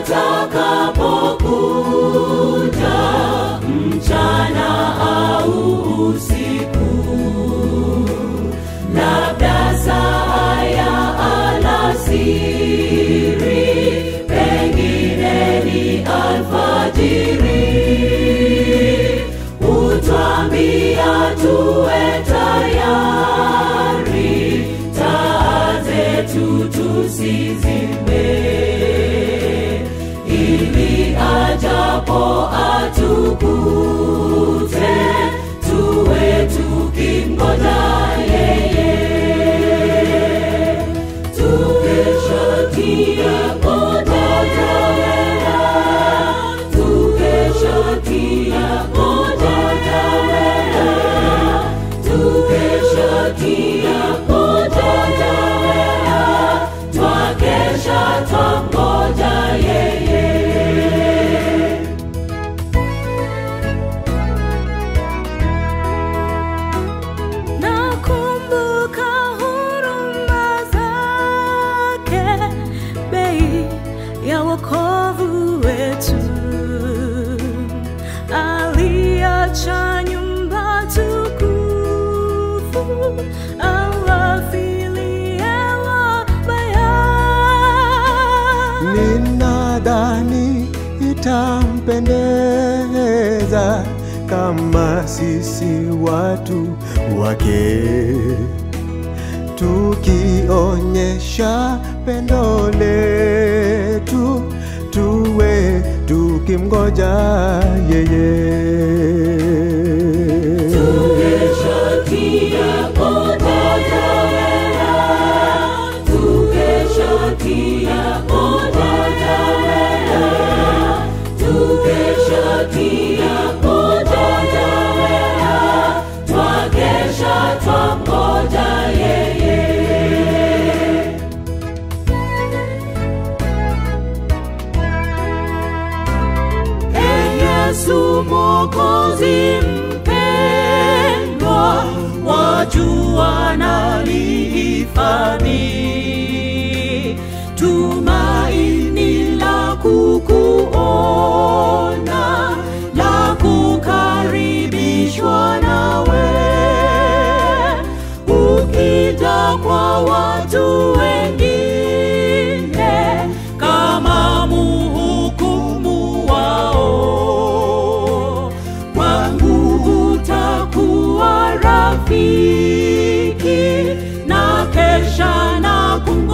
atakapokuja mchana au usiku labda saa ya alasiri pengine ni alfajiri utwambia tuwe tayari taa zetu tusizime ili ajapo atukute tuwe tukimgoja yeye tukeshatia ngoja wela tukeshatia ngoja wela tukeshatia ngoja wela twakesha twangoja yeye Nakumbuka huruma zake, bei ya wokovu wetu. Aliacha nyumba tukufu, awafilie wabaya. Ninadhani itampendeza kama sisi watu wake tukionyesha pendo letu tuwe tukimgoja yeye. Tukeshatia ngoja wela, tukeshatia ngoja wela, tukeshatia ngoja wela, twakesha twangoja yeye. Ee Yesu Mwokozi mpendwa, wajua nalihifadhi tumaini la kukuona, la kukaribishwa nawe, ukija kwa watu wengine kama muhukumu wao, kwangu utakuwa rafiki na kesha na kum